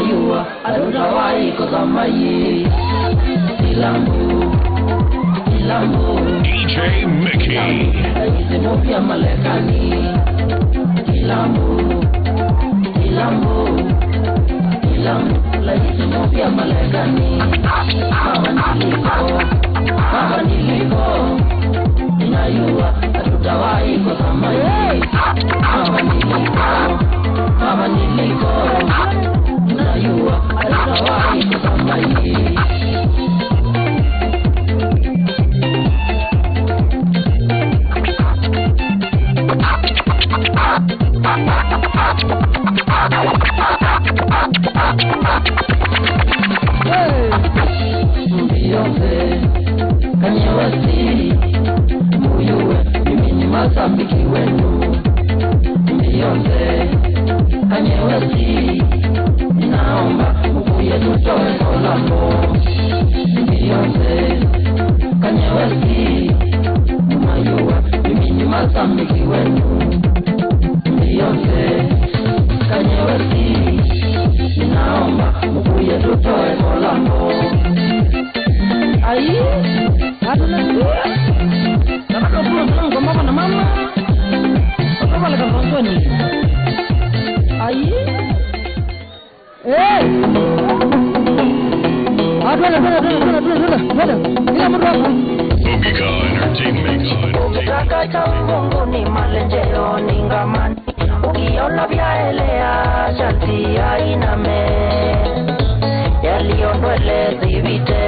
inayua hatutawahi kuzamaye Kilambo, kilambo DJ Mickey. Vitendo vya Marekani Kilambo, kilambo Kilambo la vitendo vya Marekani Mama niliko, mama niliko Inayua hatutawahi kuzamaye Mama niliko, mama niliko Inayua hatutawahi kuzamaye Beyonce, Kanye West, Muyue, mimi ni mashabiki wenu. Beyonce, Kanye West, ninaomba ukuye tutoe kolabo. Beyonce, Kanye West, Muyue, mimi ni mashabiki wenu. Beyonce, Kanye West, ninaomba ukuye tutoe kolabo. Aí, hata na sura. Nataka kula sana kwa mama na mama. Watoto wale kama Antoni. Aí. Eh. Hata na sana sana sana sana sana. Kila mtu hapo. Omega Entertainment. Ukitaka cha Mungu ni malenjeo ni ngamani. Ukiona vyaelea sharti ainame. Yaliyondwele zivite.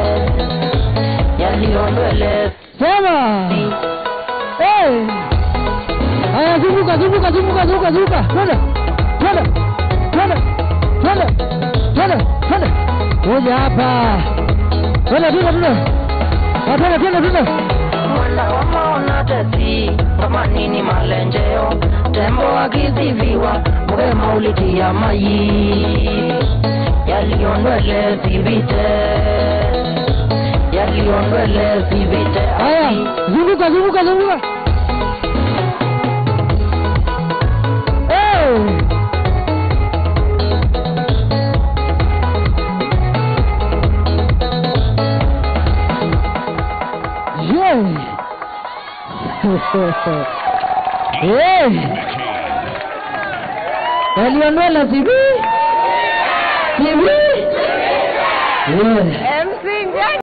Yaliyondwele Sema. Eh. Haya zunguka zunguka zunguka zunguka zunguka. Twende. Twende. Twende. Twende. Twende. Twende. Kuja hapa. Twende twende twende. Ah, Twende twende twende. Mwenda wa maona tesi kama nini malenjeo tembo akiziviwa mrema ulitia mayi yaliondwele sivite yaliondwele sivite Haya, zunguka zunguka zunguka. Eh. Yeah. Eh. Waliondola TV. TV. Yeah.